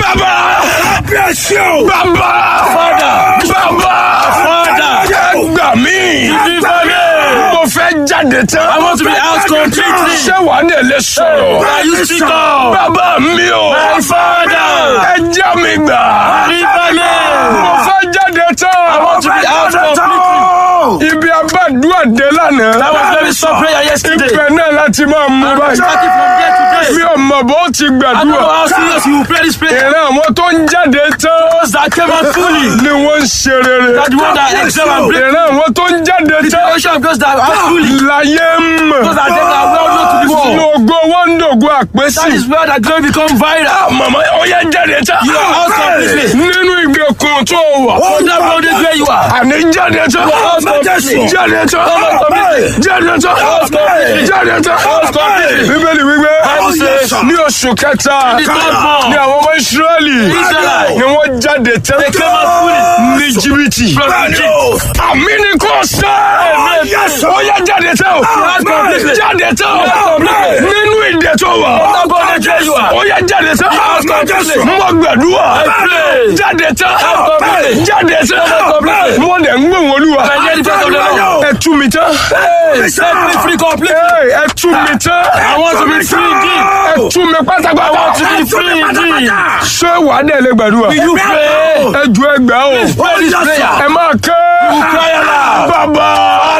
bàbá bí ẹ ṣe o. bàbá Father. bàbá Father. ẹ gbà mí Deliver me. mo fẹ́ jáde tán I want to be out completely. ṣé wàá dẹ̀ lè sọ̀rọ̀ Can you speak up? bàbá mi o My father. ẹ já mi gbà Deliver me. mo fẹ́ jáde tán I want to be out completely. ibi abádùá dé That lánàá was very soft prayer yesterday. ibẹ̀ náà láti máa mú I'm báyìí starting from there to mi there. ò mọ̀ bó ti I don't know gbàdúrà how serious you will pray this prayer. ìran àwọn tó ń jáde tán Those that came out fully. ni wọ́n ń ṣe rere That the one that excel and break. ìran àwọn tó ń jáde The tán generation of those that are fully. láyé ń mọ̀ Those that are well known to the ní world. ògo wọn ń dògo àpèsè That is where that glory become viral. màmá ó yẹ jáde tán You are out completely. nínú ìgbèkùn tó wà On that road is where you are. àní jáde tán out completely. jáde tán out completely. jáde tán completely. jáde tán Out completely. bíbélì wípé Bible says, ní oṣù kẹta the third month, ní àwọn ọmọ israẹli Israelite. ni wọ́n jáde tán They came out fully. ní jìbìtì From Egypt. àmì ni kò sọ yes, ó yẹ jáde tán Out completely. jáde tán Out completely. nínú ìdè tó wà That God is where you are. ó yẹ jáde tán Out completely. mo gbàdúrà pray. jáde tán Out completely. jáde tán Out completely. mo dẹ̀ ń gbóhùn olúwa I hear the voice of the Lord. ẹ tú mi tán Hey, set me free completely. Hey, ẹ tú mi tán I want to be free indeed. ẹ tú mi pátápátá I want to be free indeed. ṣé wàá dẹ̀ lè gbàdúrà You pray. ẹ ju ẹgbàá o Pray this prayer. ẹ máa kẹ́ cry aloud. bàbá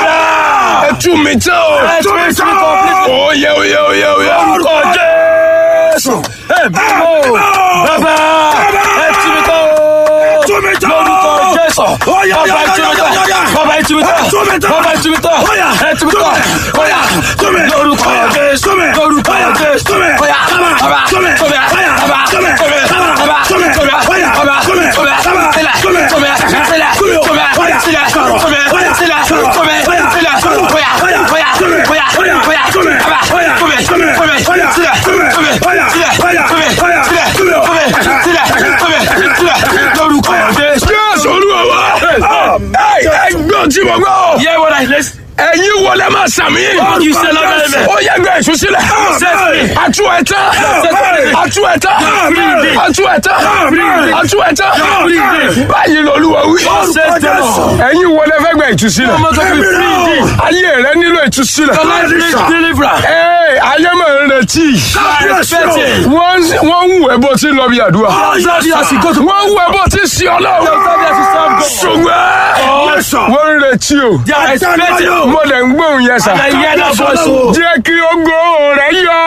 ẹ tú mi tán o Set me free completely. oyè oyè oyè oyè Orúkọ Jésù. Ẹ bímọ. Bàbá. Ẹ tú mi tán o. tú mi tán. Lórúkọ Jésù. Ó yá, Bàbá yá, ẹ tú mi yá, tán. yá, yá. Bàbá ẹ tú mi tán. tú mi tán. Bàbá ẹ tú mi tán. Ó yá. Ẹ tú mi tán. Ó yá. Tú mi. Lórúkọ Ó yá. Jésù. Tú mi. Lórúkọ Ó yá. Jésù. Tú mi. Ó yá. Bàbá. Bàbá. Tú mi. Tú mi. Ó yá. Bàbá. Tú mi. Tú mi. Bàbá. Bàbá. Tú mi. Tú mi. Ó yá. Bàbá. Tú mi. Tú mi. Bàbá. Sílẹ̀. Tú mi. Tú mi. Sílẹ̀. Tú mi. Tú mi. Ó yá. Sílẹ̀. Sọ̀rọ̀. Tú mi. Ó yá. Sílẹ̀. Sọ̀rọ̀. Tú mi. Ó yá. Sílẹ̀. Sọ̀rọ̀. Ó yá. Ó yá. Ó yá. Tú mi. Ó yá. Ó yá. Ó yá. Tú mi. Bàbá. Ó yá. Tú mi. Tú mi. Tú mi. Ó yá. Sílẹ̀. Tú mi. Tú mi. Ó yá. Sílẹ̀. Ó yá. Tú mi. Ó yá. Sílẹ̀. Tú mi. Tú mi. Sílẹ̀. Tú mi. Sílẹ̀. Lórúkọ Jésù. jésù olúwa wa ẹ ẹ gbọ́ tí mo gbọ́ Hear what I listen. ẹ̀yin wọlé máa sàmì All you say, Lord, amen. ó yẹ gbé èso sílẹ̀ Set me. atu ẹ̀tẹ́ atu ẹ̀tẹ́ atu ẹ̀tẹ́ atu ẹ̀tẹ́ báyìí lọ́lúwa wí Set them all. ẹ̀yin wọlé fẹ́ gbé ìtúsílẹ̀ I'm not going to be free indeed. ayé rẹ nílò ìtúsílẹ̀ Your life needs deliverance. Ee, ayé máa ń retí You are expecting. wọ́n wọ́n ń wẹ̀ bó ti lọ bí àdúrà Exactly as you go to wọ́n ń wẹ̀ bó ti sí ọlọ́run Exactly as you serve God. ṣùgbọ́n wọ́n ń retí o They are expecting. mo lè ń gbóhùn yẹn sà. And I hear that voice. oh. jẹ́ kí ogo rẹ̀ yọ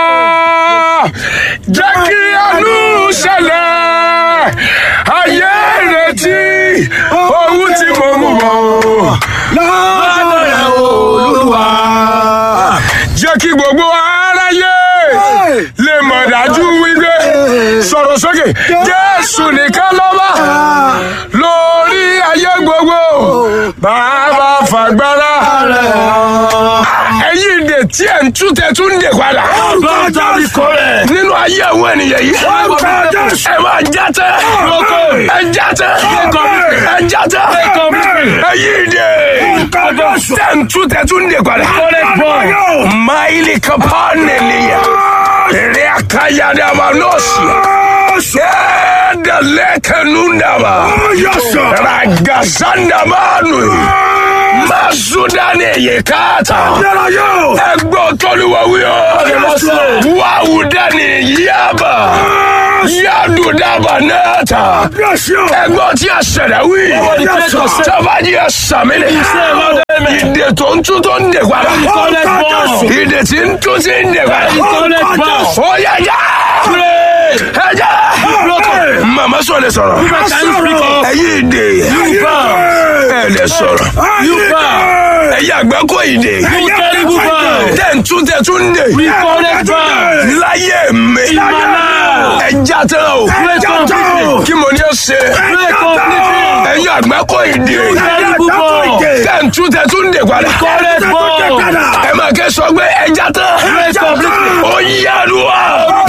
jẹ́ kí àánú ṣẹlẹ̀ ayé retí ohun tí mo mú bọ̀ Lọ́dọ̀ rẹ̀ Olúwa. jẹ́ kí gbogbo aráyé lè mọ̀ dájú wípé sọ̀rọ̀ sókè jésù nìkan lọ́ba lórí ayé gbogbo bàbá fàgbára ẹ̀yin ìdè tí ẹ̀ ń tú tẹ̀ tún ń dè padà Lọ́dọ̀ mi kọ́ rẹ̀. nínú ayé àwọn ènìyàn yìí ẹ máa já tẹ ẹ já tẹ ẹ já tẹ ẹ̀yin ìdè tẹ̀ ń tú tẹ̀ tún ń dè padà máìlì kápá nìyẹn èrè àkàyàdàmà nọ́ọ̀sì ẹ̀ẹ́dẹ̀lẹ́kẹ̀nùdàmà ràgàsàndàmánù mazudani yekata ẹgbẹ́ tọ́lúwàwíọ́ wàhùdani yaba yadudaba nẹ́ẹ̀ta ẹgbẹ́ tí a ṣẹ̀dá wí tọ́bajì ẹ̀ sàmìlẹ̀ ìdè tó ń tún tó ń dè padà ìdè tí ń tún tí ń dè padà ó yẹ já ẹ já màmá sọ lè sọ̀rọ̀ ẹ̀yin ìdè ẹ̀ lè sọ̀rọ̀ ẹ̀yin àgbákò ìdè tẹ̀ ń tún tẹ̀ tún ń dè láyé mi ẹ já tán o kí mo ní ó ṣe ẹ̀yin àgbákò ìdè tẹ̀ ń tún tẹ̀ tún ń dè padà ẹ máa kẹ́ sọ pé ẹ já tán ó yá lu wa.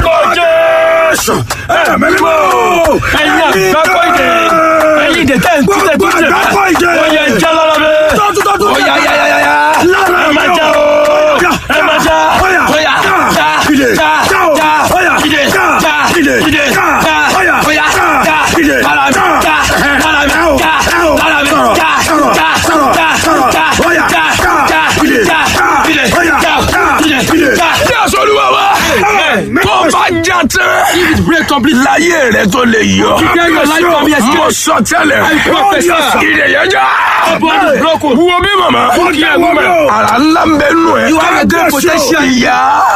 Ẹ̀yin àgbákò ìdè. Ẹ̀yin ìdè tẹ̀ ń túnṣe túnṣe. Ó yẹ jẹ́ lọ́rọ́ bẹ́ẹ̀. ó yá yá yá yá yá. Ẹ máa já o. Ẹ máa já. Ó yá já já já já ìdè já ìdè já ó yá. If it break completely. láyé rẹ tó lè yọ Then your life can be mo escaped. sọ tẹ́lẹ̀ I prophesy. ìdèyànjá Body is broken. wo bí màmá Look here, woman. ara ńlá ń bẹ nù ẹ You have a great potential. ìyá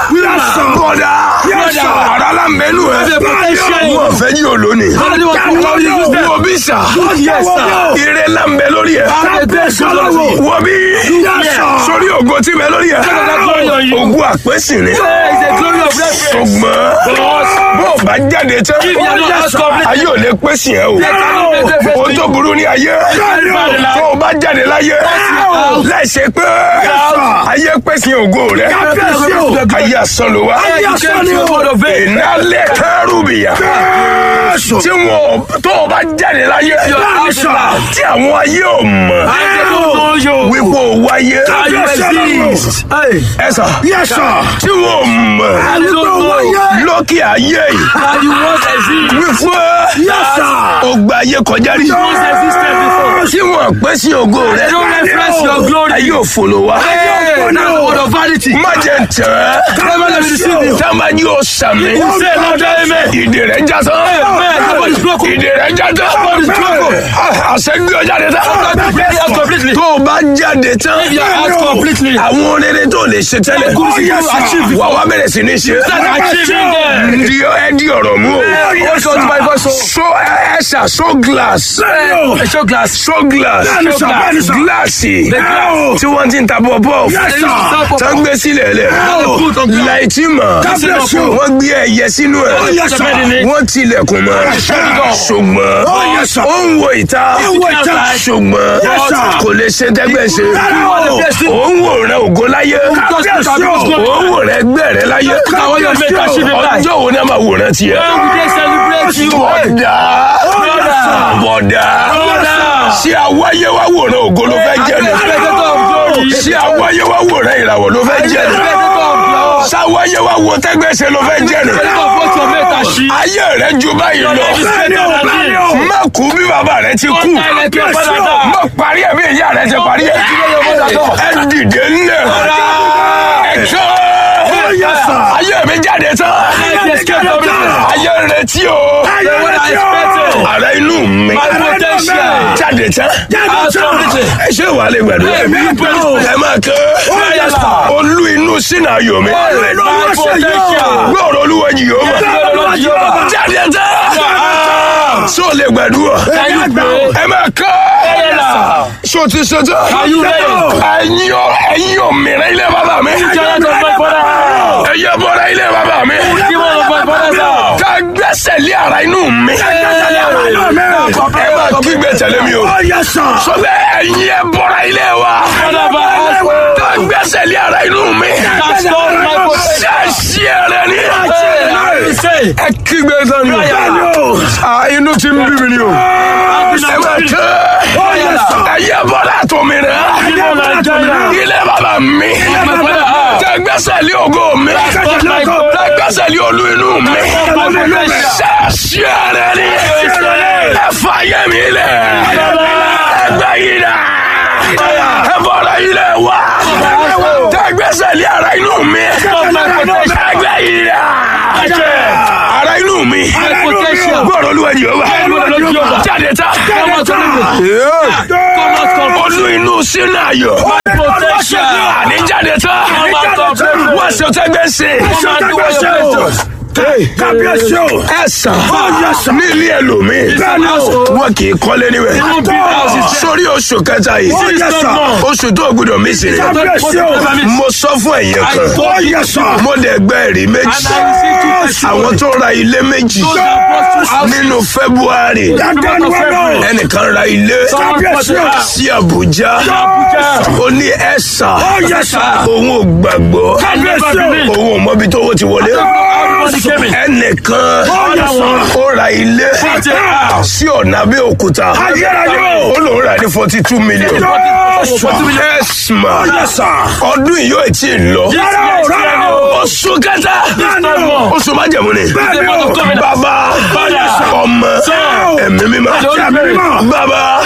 bọ́dà Yes, sir. ara ńlá ń bẹ nù ẹ You have a potential. wọ́n fẹ́ yí olóni Nobody wants to know you use them. wo bí sà Yes, sir. ire ńlá ń bẹ lórí ẹ Have a great potential. wo bí sórí ògo tí bẹ lórí ẹ glory on you. ògo àpèsè ni There is a glory of reference. ṣùgbọ́n bó o bá jáde tán If you are not as complete. ayé ò lè pèsè ẹ o cannot make reference o tó burú ní ayé tó o bá jáde láyé láìsẹ pé ayé pèsè ògo rẹ ayé asán ló wá You came to a word of faith. ìnálẹ̀ kẹrùbìyà tí wọn tó o bá jáde láyé tí àwọn ayé ò mọ̀ I don't know you. wípé o wáyé How you exist. Hey. ẹ sà tí wọn ò mọ̀ I don't know. lókè ayé yìí How you once exist. wípé o gba ayé kọjá rí Once existed before. tí wọn pẹ́ sí ògo rẹ Don't reference your glory. ayé òfolo wa Hey, that's the word of vanity. má jẹ tẹ Never let me deceive you. tábà ní o sàmì You say no, amen. ìdè rẹ já tán Amen. Nobody is broken. ìdè rẹ já tán Nobody is broken. àṣẹ gbé ọ jáde tán Completely and completely. tó o bá jáde tán If you are out completely. àwọn rere tó lè ṣe tẹ́lẹ̀ Good things you achieve wà wá bẹ̀rẹ̀ sí ní ṣe Start achieving them. di ẹ di ọ̀rọ̀ mú o Hold on to my voice. so ẹ ṣà so glass A show glass. so glass Bẹ́ẹ̀ni sà, bẹ́ẹ̀ni sà. gíláàsì The glass. tí wọ́n ti ń ta bọ́ọ̀bọ́ Yes, sir. tó ń gbé sílẹ̀ lẹ̀ put on glass. láìtí mọ̀ Bless you. wọ́n gbé ẹyẹ sínú ẹ̀ yes, sir. wọ́n tilẹ̀kùn mọ́ ṣùgbọ́n yes, sir. ó ń wo ìta wo ìta. ṣùgbọ́n Yes, sir. kò lè ṣe tẹ́gbẹ́ ṣe Yes, sir. ó ń wòran ògo láyé Yes, sir. ó ń wòran ẹgbẹ́ rẹ láyé Àwọn yóò make achievement life. ọjọ́ wo ni a máa wòran tiẹ̀ When we dey celebrate you. bọ̀dà Brother. bọ̀dà Brother. ṣé àwáyé wá wòran ògo ló fẹ́ jẹ́ ni Spectator of glory. ṣé àwáyé wá wòran ìràwọ̀ ló fẹ́ jẹ́ ni Spectator of glory. ṣáwáyé wá wo tẹ́gbẹ́sẹ̀ ló fẹ́ jẹ́ ni Spectator of what your mate has she. ayé rẹ ju báyìí lọ Your life is better than this. má kú bí bàbá rẹ ti kú Don't die like your father died. má parí ẹ̀ bí ìyá rẹ ti parí ẹ̀ ẹ dìde ńlẹ̀ ẹ kọ́ ayé mi jáde tán Life escape from me. ayé retí o The one I expected. ara inú mi My potential. jáde tán Out completely. ẹ ṣé wàá lè gbàdúrà Hey, we pray. ẹ máa kọ́ yes, sir. olú inú sínú ayọ̀ mi My potential. gbọ́dọ̀ olúwa yìí yóò mọ̀ Lord Jehovah. jáde tán so lè gbàdúrà Can you pray? ẹ máa kọ́ Yes, so ti ṣe tán Are you ready? ẹ̀yin ò ẹ̀yin ò mìíràn ilé bàbá mi Giant of my father. ẹ̀yin ò bọ̀rọ̀ ilé bàbá mi Demon of my father, sir. ká gbẹ́sẹ̀ lé ara inú mi ẹ máa kígbe tẹ̀lé mi o sọ bẹ́ẹ̀ ẹ̀yin ẹ bọ̀rọ̀ ilé wa Father, by us. ká gbẹ́sẹ̀ lé ara inú mi That's not my potential. ṣáṣí ẹrẹ ni Hey, say. ẹ kígbe tán ni Ah, inú ti ń bí mi ni o ẹ máa kẹ́ ẹ̀yin ẹ bọ̀rọ̀ àtọ̀ mi rẹ̀ Demon of Nigeria. ilé bàbá mi My father. ká gbẹ́sẹ̀ lé ògo mi ká gbẹ́sẹ̀ lé olú inú mi My potential. ṣáṣí ẹrẹ ni ẹ fà yẹ mi lẹ̀ ẹ gbẹ́ yìí dà ẹ bọ̀rọ̀ yìí lẹ̀ wá ká gbẹ́sẹ̀ lé ara inú mi ẹ gbẹ́ yìí dà ara inú mi potential. gbọ́dọ̀ olúwa yìí ó wà Gbọ́dọ̀ Olúwa Jèhófà. jáde tá Come out of me. Come out of me. olú inú sínú ayọ̀ Potential. àní jáde tá Come out of me. wọ́n ṣe tẹ́gbẹ́ sí Come and do what you're supposed to. ẹ sàn ní ilé ẹlòmíì wọn kì í kọ́lé níbẹ̀ Even big houses. sórí oṣù kẹta yìí oṣù tó gbọdọ̀ mí sí ni mo sọ fún ẹ̀yin kan mo dẹ̀ gbẹ́ ẹ̀rí méjì And I received two testimonies. àwọn tó ra ilé méjì Those that bought two houses. nínú february ẹnìkan ra ilé Someone bought a house. sí abuja Abuja. ó ní ẹ̀sà òun ò gbàgbọ́ Can never believe. òun ò mọbi tó owó ti wọlé Everybody came in. ẹnìkan ó ra ilé Bought a house. sí ọ̀nà abẹ́òkúta ó lòun rà ní forty two million ẹ̀sìmà ọdún yìí yóò tí ì lọ oṣù kẹta oṣù májẹ̀mú ni bàbá ọmọ ẹ̀mí mímọ́ bàbá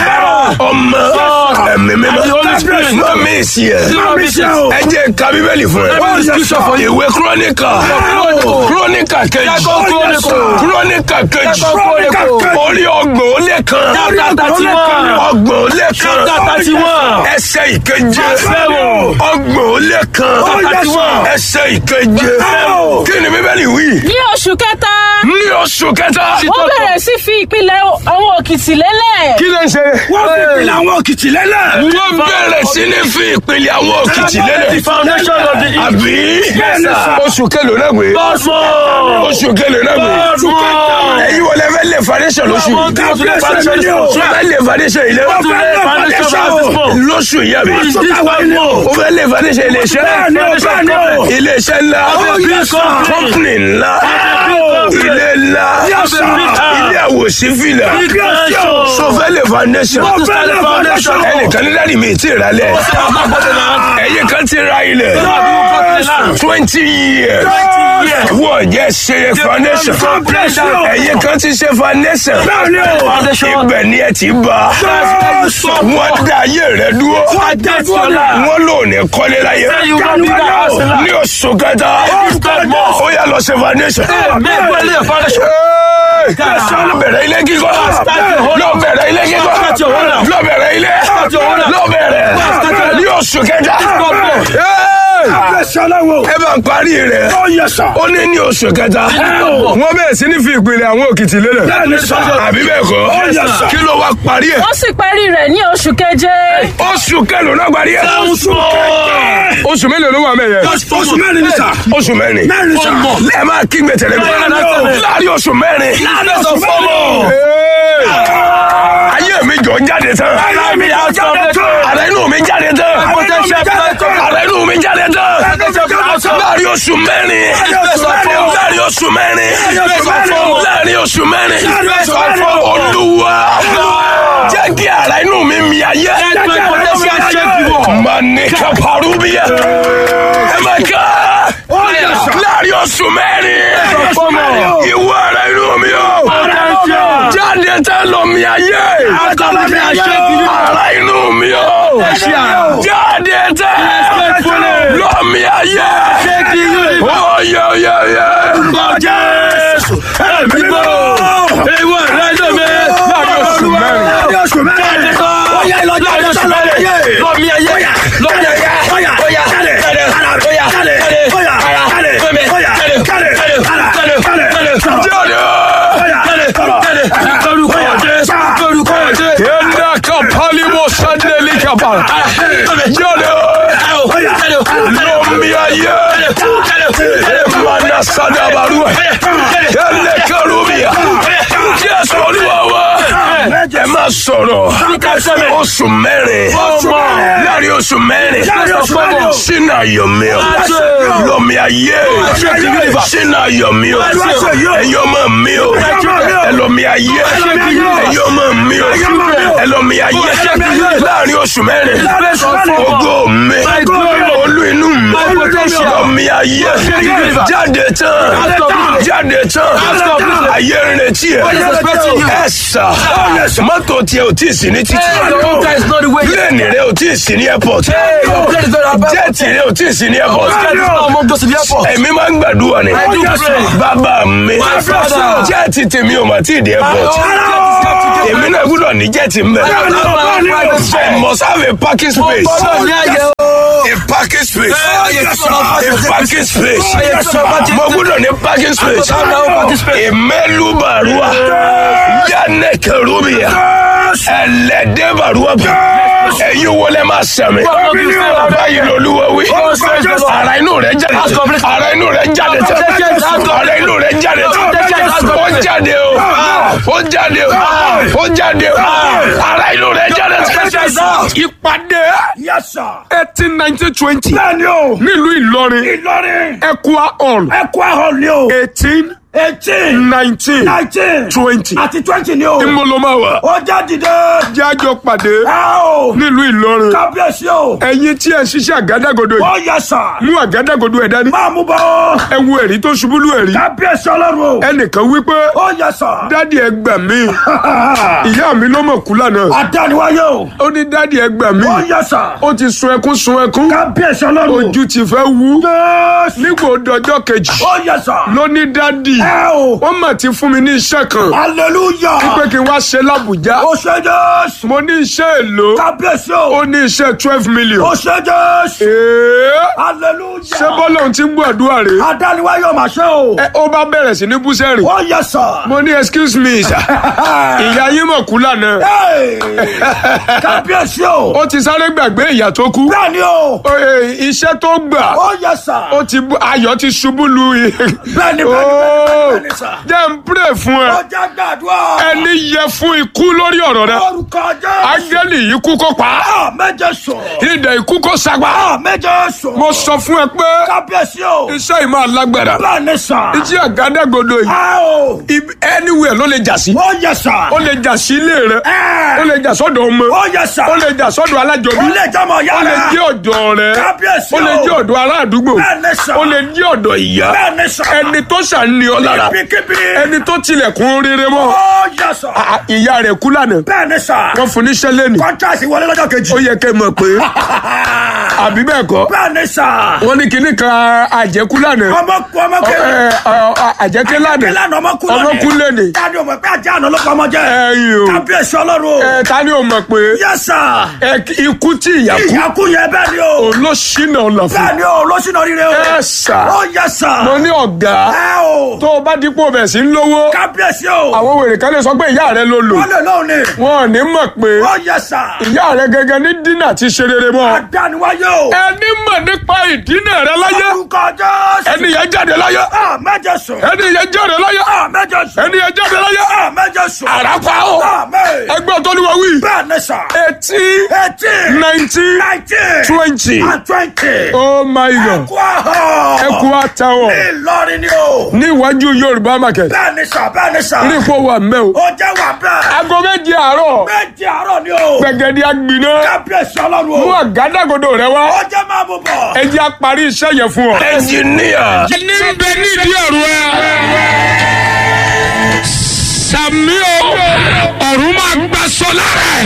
ọmọ ẹ̀mí mímọ́ And the Holy Spirit. má mi sí ẹ Má mi sí ẹ. ẹ jẹ́ ká bíbélì fún ẹ Let me read scripture for you. ìwé kúrónìkà Chronicle. kúrónìkà kejì Second Chronicle. kúrónìkà kejì Second Chronicle. orí ọgbọ̀n ó lé kan Chapter thirty-one. ọgbọ̀n ó lé kan Chapter thirty-one. ẹsẹ̀ ìkeje Seven. ọgbọ̀n ó lé kan thirty-one. ẹsẹ̀ ìkeje Seven. kí ni bíbélì wí ní oṣù kẹta ní oṣù kẹta wọ́n bẹ̀rẹ̀ sí fi ìpìlẹ̀ àwọn òkìtì lélẹ̀. kí ló ń ṣe wọ́n fi ìpìlẹ̀ àwọn òkìtì lélẹ̀. wọ́n bẹ̀rẹ̀ sí ní fi ìpìlẹ̀ àwọn òkìtì The lélẹ̀ foundation of the earth. àbí sir. oṣù kẹlò náà gbé God's more. oṣù kẹlò náà gbé God's more. ẹ̀yin wọlé fẹ́ lè foundation lóṣù Come on, come to the foundation of o the fẹ́ lè foundation ilé Come to the foundation of this month. lóṣù yẹ mi Is this one more? o fẹ́ lè foundation ilé iṣẹ́ Bẹ́ẹ̀ni o, bẹ́ẹ̀ni o. ilé iṣẹ́ ńlá big company. company ńlá company. ilé ńlá Yes, sir. ilé àwòsífìlà Big nation. so fẹ́ lè foundation Come to the foundation. ẹnìkan ní dáàdi mi ti rà lẹ̀ I'm not putting the hand. ẹ̀yin kan ti ra ilẹ̀ Some of you got the land. twenty years years. wọ́n jẹ́ ṣe foundation Foundation. ẹ̀yin kan ti ṣe foundation Foundation. ibẹ̀ ni ẹ ti bá wọ́n dá ayé rẹ̀ dúró That's your life. wọ́n lò ní kọ́lé láyé Say you got bigger house in ní life. oṣù kẹta God more. ó yà lọ ṣe foundation. Make well a foundation. lọ bẹ̀rẹ̀ ilé kíkọ́ lọ bẹ̀rẹ̀ ilé kíkọ́ Start your home now. lọ bẹ̀rẹ̀ ilé Start your home now. lọ bẹ̀rẹ̀ ní oṣù kẹta God more. ẹ bá ń parí rẹ̀ ó ní ní oṣù kẹta wọ́n bẹ̀rẹ̀ sí ní fi ìpìlẹ̀ àwọn òkìtì lélẹ̀ àbí bẹ́ẹ̀ kọ́ kí ló wá parí ẹ̀ wọ́n sì parí rẹ̀ ní oṣù keje. oṣù kẹlò náà parí ẹ̀ oṣù mélòó ló wà mẹ́yẹ oṣù mẹ́rin ní sà. oṣù mẹ́rin mẹ́rin sà. ẹ máa kígbe tẹ̀lé mi láàrin oṣù mẹ́rin oṣù mẹ́rin. ayé mi jọ jáde tán Allow me out from the door. ara inú mi jáde tán Potential platform. ara inú mi jáde tán láàrin oṣù mẹ́rin láàrin oṣù mẹ́rin láàrin oṣù mẹ́rin olúwa jẹ́ kí ara inú mi mi ayé Let my potential shake you up. manika parubiya ẹ máa ká láàrin oṣù mẹ́rin ìwọ ara inú mi o Potential. jáde tán lọ mi ayé ara inú mi o jáde tán lọ mi ayé oyè oyè oyè. Jésù ẹ̀mí gbọ́. Ewu ẹ̀rẹ́ ló mi. Láàrin oṣù mẹ́rin. oṣù mẹ́rin. Láàrin oṣù mẹ́rin. Lọ́mí ayé. Lọ́mí ayé. Óyá. Óyá. Jáde. Óyá. Jáde. Óyá. Jáde. Fẹ́mi. Jáde. Jáde. Jáde. Jáde. jáde Jáde. Jáde. Lórúkọ Jésù. Lórúkọ Jésù. yenda kapalimo sandeli kapal jáde lọ mi ayé mana sadabaru ele karubiya jésù olúwa wa ẹ má sọ̀rọ̀ oṣù mẹ́rin láàrin oṣù mẹ́rin sínú ayọ̀mí o lọ́mi ayé sínú ayọ̀mí o ẹ̀yọ́ mọ̀ mí o ẹlọ́mi ayé ẹ̀yọ́ mọ̀ mí o ẹlọ́mi ayé láàrin oṣù mẹ́rin ògo mi olú inú mi lọ́mi ayé jáde tán jáde tán ayé ń retí ẹ ẹ sà mọ́tò tiẹ̀ ò tí ì sí ní títì pílẹ̀nì rẹ ò tí ì sí ní airport jẹ́ẹ̀tì rẹ ò tí ì sí ní airport èmi máa ń gbàdúrà ni bàbá mi jẹ́ẹ̀tì tèmi ò mà tí ì dé airport èmi náà gbọ́dọ̀ ní jẹ́ẹ̀tì mbẹ́ I must have a parking space a parking space a parking space mo gbọ́dọ̀ ní parking space ìmẹ́lú bàrúwà yánẹ́kẹ̀rúbìyà ẹlẹ́dẹ́ bàrúwà bẹ̀ ẹ̀yin wọlé máa sẹ̀mí báyìí lolúwa wí ara inú rẹ̀ jáde tán ara inú rẹ̀ jáde tán ara inú rẹ̀ jáde tán ó jáde o ó jáde o ó jáde o ara inú rẹ̀ jáde tán ìpàdé Yes, sir. eighteen nineteen twenty Bẹ́ẹ̀ni o. nílùú Ìlọrin Ìlọrin. Equa hall Ẹ̀kọ́ ahọ́n ni o. eighteen eighteen nineteen nineteen twenty àti twenty ni o. ìmọ̀lọ́máwà ó já dìde. jájọ pàdé ẹ o. nílùú Ìlọrin kábíyèsí o. ẹ̀yin tí ẹ ṣiṣẹ́ àgádágodo yìí ó yẹ sà. mú àgádágodo ẹ̀ dání máa mú bọ́. ẹ wo ẹ̀rí tó ṣubú lù ẹ̀rí kábíyèsí ọlọ́run o. ẹnìkan wípé ó yẹ sà. dádì ẹ gbà mí ìyá mi ló mọ̀ kú lánàá àdániwáyé o. ó ní dádì ẹ gbà mí ó yẹ sà. ó ti sun ẹkún sun ẹkún kábíyèsí ọlọ́run o. ojú ti fẹ́ wú Jésù. nígbà òdọjọ́ kejì ó yẹ sà. ló ní dádì ẹ o. wọ́n mà ti fún mi ní iṣẹ́ kan hallelujah. pé kí n wá ṣe lábùjá ó ṣe Jésù. mo ní iṣẹ́ èlò kábíyèsí ó o. ní iṣẹ́ twelve million ó ṣe Jésù. èé hallelujah. ṣé bọ́lá òun ti ń gbàdúrà rè àdániwáyé o máa ṣe o. é ó bá bẹ̀rẹ̀ sí ní búsẹ́rì ó yẹ sà. mo ní excuse me sir ìyá yín mọ̀ kú lánàá Hey! kábíyèsí o. ó ti sáré gbàgbé ìyá tó kú bẹ́ẹ̀ ni o. Ó, eh, iṣẹ́ tó gbà ó yẹ sà. ó ti bú- ayọ̀ ti ṣubú lu i- bẹ́ẹ̀ ni bẹ́ẹ̀ ni Ó, bẹ́ẹ̀ ni sà. jẹ́ n pray fún ẹ ó jẹ́ gbàdúrà. ẹni yẹ fún ikú lórí ọ̀rọ̀ rẹ orúkọ Jésù. ángẹ́lì ikú kó pa á. a méje sọ. idẹ ikú kó sagbá a méje sọ. mo sọ fún ẹ pé kábíyèsí o. iṣẹ́ yìí máa lágbára bẹ́ẹ̀ ni sà. iṣẹ́ àgádágodo yìí a o. ibi- anywhere ló lè jà sí ó yẹ sà. ó lè jà sí ilé rẹ ó ẹ. lè jà sọ́dọ̀ ọmọ ó yẹ sà. ó lè jà sọ́dọ̀ alájọbí ó lè jẹ́ mọ̀ ó lè yára. jẹ́ ọ̀dọ̀ rẹ kábíyèsí ó lè jẹ́ o. ọ̀dọ̀ ará àdúgbò bẹ́ẹ̀ ni sà. ó lè jẹ́ ọ̀dọ̀ ìyá bẹ́ẹ̀ ni sà. ẹni tó ṣàní ọ lára kíkíbi. ẹni tó tilẹ̀kùn rere mọ́ ó yẹ sà. À- ìyá rẹ̀ kú lánàá bẹ́ẹ̀ ni sà. wọ́n fún níṣẹ́ lẹ́nu kọ́ńtàsì wọlé lọ́jọ́ kejì. ó yẹ kẹ́ mọ̀ pé àbí bẹ́ẹ̀ kọ́ bẹ́ẹ̀ ni sà. wọ́n ní kinní kan àjẹkú lánàá ọmọ kú ọmọ Ẹ, kéré. ẹ, ẹ, àjẹké lánàá ìlànà ọmọ kú ọmọ kú lẹ́nìí dáadé o mọ̀ pé ajá àná ló pa ọmọ jẹ́. ẹ̀yìn o kábíyèsí ọlọ́run o. ẹ ta ni o mọ̀ pé yẹ sà. ẹ, ikú tí ìyá kú ìyá kú yẹn bẹ́ẹ̀ ni o. òun ló ṣínà ọ̀nà fún bẹ́ẹ̀ ni o lọ́sìnà rire o. ẹ sà ó yẹ sà. mo ní ọ̀gá ẹ o. tó o bá dípò bẹ̀ sí ń lówó kábíyèsí o. àwọn wèrè kan lè sọ pé ìyá rẹ ló lò wọ́n lè lóhùn ni. wọn ò ní mọ̀ pé ó yẹ sà. ìyá rẹ gẹ́gẹ́ ní dínà ti ṣe rere mọ́ àdániwáyé o. ẹni mọ̀ nípa ìdínà rẹ láyé orúkọ Jésù. ẹni yẹn jáde láyé a méje sùn. ẹni yẹn jáde láyé a méje sùn. ẹni yẹn jáde láyé a méje sùn. àràpá o a mé. ẹgbẹ́ tó ní wọ́n wí bẹ́ẹ̀ ni sà. eighteen eighteen. nineteen nineteen. twenty and twenty. oh my god kú àhọ́. ẹkú àtàwọn Ìlọrin ni o. ní iwájú yorùbá market bẹ́ẹ̀ ni sà bẹ́ẹ̀ ni sà. ní ipò wà mẹ́ o ó jẹ́ wà bẹ́ẹ̀. aago méje àárọ̀ méjì àárọ̀ ni o. gbẹ̀gẹ̀dẹ̀ agbiná kábíyèsí ọlọ́run mú o. àgádágodo rẹ wá ó jẹ́ máa mú bọ̀. ẹ jẹ́ á parí iṣẹ́ yẹn fún ọ. ẹnjìníà. ní bẹ nídìí ọ̀rọ̀ ẹ. sàmì o ọ̀run máa gbà sọ lára ẹ̀.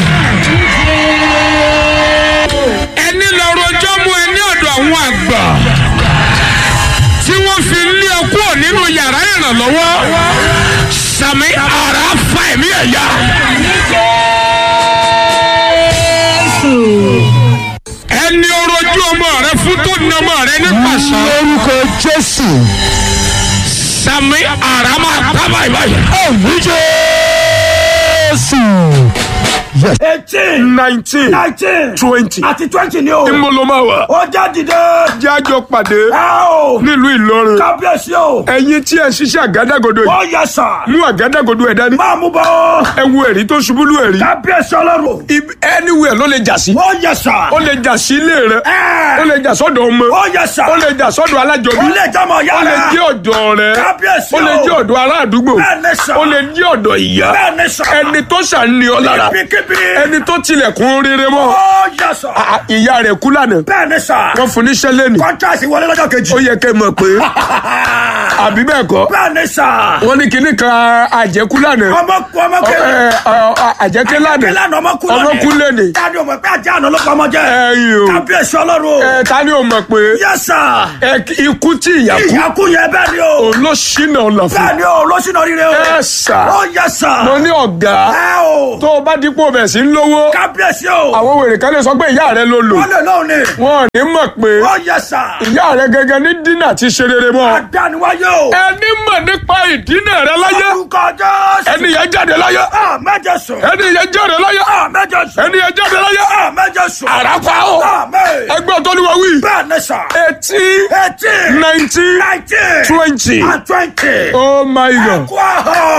ẹni lọ rojọ́ mú ẹ ní ọ̀dọ̀ àwọn àgbà tí wọ́n fi lé ọ kúrò nínú yàrá ìrànlọ́wọ́ sàmì ara fa ẹ̀mí ẹ̀ yá. ẹni orojú ọmọ rẹ fún tó ní ọmọ rẹ ní pàṣẹ. lórúkọ jésù sàmì ara máa tábà ìbáyìí. ẹ̀mí jésù. eighteen. nineteen nineteen. twenty. àti twenty ni o. ìmọ̀lọ́máwà ó jẹ́ dìde. jájọ pàdé ẹ o. nílùú Ìlọrin kábíyèsí o. ẹ̀yin tí ẹ ṣiṣẹ́ àgádágodo yìí ó yẹ sà. mú àgádágodo ẹ̀ dání máa mú bọ̀. ẹ wo ẹ̀rí tó ṣubú lù ẹ̀rí kábíyèsí ọlọ́run o. Ibi- anywhere ló lè jà sí ó yẹ sà. ó lè jà sí ilé rẹ ẹ. ó lè jà sọ́dọ̀ ọmọ ó yẹ sà. ó lè jà sọ́dọ̀ alájọbí ó lè jẹ́ mọ̀ ó lè yára. jẹ́ ọ̀dọ̀ rẹ kábíyèsí ó lè jẹ́ ọ̀dọ̀ ará àdúgbò bẹ́ẹ̀ ni sà. ó lè jẹ́ ọ̀dọ̀ ìyá bẹ́ẹ̀ ni sà. ẹni tó ṣàní ọ lára kíkíbi. ẹni tó tilẹ̀kùn rere mọ́ ó yẹ sà. À- ìyá rẹ̀ kú lánàá bẹ́ẹ̀ ni sà. wọ́n fún níṣẹ́ lẹ́nu kọ́ńtàsì wọlé lọ́jọ́ kejì. ó yẹ kẹ́ mọ̀ pé àbí bẹ́ẹ̀ kọ́ bẹ́ẹ̀ ni sà. wọ́n ní kinní kan àjẹkú lánàá ọmọ kú ọmọ Ẹ, kéré. ẹ, ẹ, àjẹké lánàá ìlànà ọmọ kú ọmọ kú lẹ́nìí dáadé o mọ̀ pé ajá àná ló pa ọmọ jẹ́. ẹ̀yìn o kábíyèsí ọlọ́run o. ẹ ta ni o mọ̀ pé yẹ sà. ẹ, ikú tí ìyá kú ìyá kú yẹn bẹ́ẹ̀ ni o. òun ló ṣínà ọ̀nà fún bẹ́ẹ̀ ni o lọ́sìnà rire o. ẹ sà ó yẹ sà. mo ní ọ̀gá ẹ o. tó o bá dípò bẹ̀ sí ń lówó kábíyèsí o. àwọn wèrè kan lè sọ pé ìyá rẹ ló lò wọ́n lè lóhùn ni. wọn ò ní mọ̀ pé ó yẹ sà. ìyá rẹ gẹ́gẹ́ ní dínà ti ṣe rere mọ́ àdániwáyé o. ẹni mọ̀ nípa ìdínà rẹ láyé orúkọ Jésù. ẹni yẹn jáde láyé a méje sùn. ẹni yẹn jáde láyé a méje sùn. ẹni yẹn jáde láyé a méje sùn. àràpá o a mé. ẹgbẹ́ tó ní wọ́n wí bẹ́ẹ̀ ni sà. eighteen eighteen. nineteen nineteen. twenty and twenty. oh my god kú àhọ́. ẹkú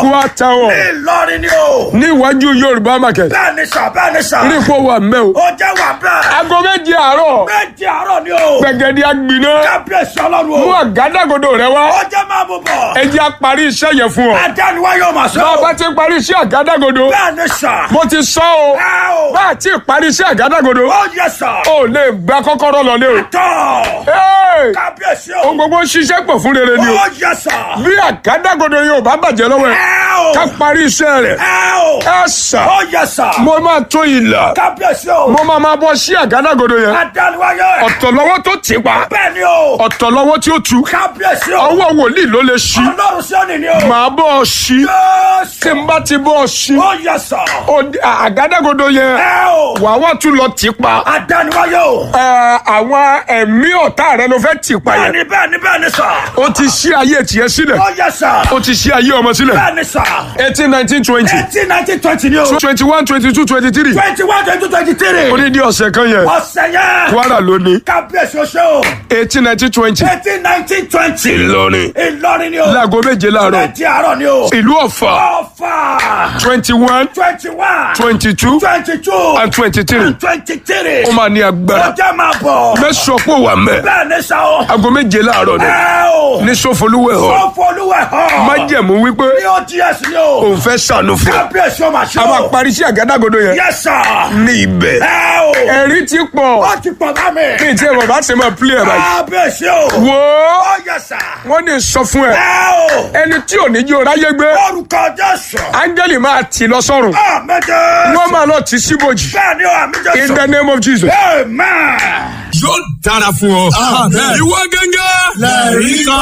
Aqua Tower Ìlọrin ni o. ní iwájú Yorùbá market Bẹ́ẹ̀ ni sà bẹ́ẹ̀ ni sà. rí ipò wà mẹ́ o. Ó jẹ́ wà bẹ́ẹ̀. aago méje àárọ̀ Méjì àárọ̀ ni o. gbẹ̀gẹ̀dì agbiná Kábíyèsí ọlọ́run mú o. àgádágodo rẹ wá Ó jẹ́ máa mú bọ̀. ẹ jẹ́ á parí iṣẹ́ yẹn fún ọ. Adániwá yóò máa sọ. bá a bá ti parí iṣẹ́ àgádágodo Bẹ́ẹ̀ ni sà. mo ti sọ o Ẹ o. bá a ti parí iṣẹ́ àgádágodo Ó yẹ sà. o lè gba kọ́kọ́rọ́ lọlé o. Tọ́. Hey! Kábíyèsí o. ohun gbogbo ń ṣiṣẹ́ pọ̀ fún rere ni o. Ó yẹ sà. bí àgádágodo yóò bá bàjẹ́ lọ́wọ́ ẹ̀ Ẹ o. ká parí iṣẹ́ rẹ̀ Ẹ o. ẹ sà Ó yẹ sà. mo máa tó ìlà Kábíyèsí o. mo máa máa bọ́ sí àgádágodo yẹn Adániwá yóò. ọ̀tọ̀ lọ́wọ́ tó tì pa Bẹ́ẹ̀ ni o. ọ̀tọ̀ lọ́wọ́ tí ó tu Kábíyèsí o. ọwọ́ wòlíì ló lè ṣí Ọlọ́run sí òní ni o. màá bọ́ ọ ṣí tí Jésù. n bá ti bọ́ ọ ṣí Ó yẹ sà. ó- àgádágodo yẹn Ẹ o. wàá wá tún lọ tì pa Adániwá yóò. Ẹ, àwọn ẹ̀mí ọ̀tá rẹ ló fẹ́ tì pa Bẹ́ẹ̀ yẹn ni bẹ́ẹ̀ ni bẹ́ẹ̀ ni sà. ó ti ṣí ayé tiẹ̀ sílẹ̀ Ó yẹ sà. ó ti ṣí ayé ọmọ sílẹ̀ Bẹ́ẹ̀ ni sà. eighteen nineteen twenty Eighteen nineteen twenty ni o. twenty one twenty two twenty three Twenty one twenty twenty three. onídìí ọ̀sẹ̀ kan yẹn Ọ̀sẹ̀ yẹn. Kwara ló ní Kábíyèsí o ṣe o. eighteen nineteen twenty Eighteen nineteen twenty. Ìlọrin Ìlọrin ni o. láago méje láàárọ̀ Ẹtì àárọ̀ ni o. ìlú Ọ̀fà Ọ̀fà. twenty one Twenty one. twenty two Twenty two. and twenty three Twenty three. ó máa ní agbára Ọjọ́ máa bọ̀. mẹ́sàn-án pò wà mẹ́ Bẹ́ẹ̀ ni sà o. aago méje láàárọ̀ ni Ẹ o. ní Sọfọlúwẹ̀ hàn Sọ́fọlúwẹ̀ hàn. májẹ̀mú wípé Ní o díẹ̀ ni o. òun fẹ́ sànù fún ọ Kábíyèsí o máa ṣe a máa o. parí sí àgádágodo yẹn Yes sir. ní ibẹ̀ Ẹ o. ẹ̀rí ti pọ̀ Ó ti pọ̀ bá mi. kí n tí ẹ bọ̀ bá ṣe máa pílẹ̀ ẹ̀ báyìí Kábíyèsí o. wò ó Ó yẹ sà. wọ́n ní sọ fún ẹ Ẹ o. ẹni tí ò ní jí o ráyé gbé Orúkọ Jésù. áńgẹ́lì máa tì lọ sọ́run Àmín Jésù. wọ́n máa lọ tì síbòjì Bẹ́ẹ̀ ni o, àmín in Jésù. the name of Jesus. Amen. yóò dára fún ọ. ìwọ gángan lẹ́ẹ̀rí kan.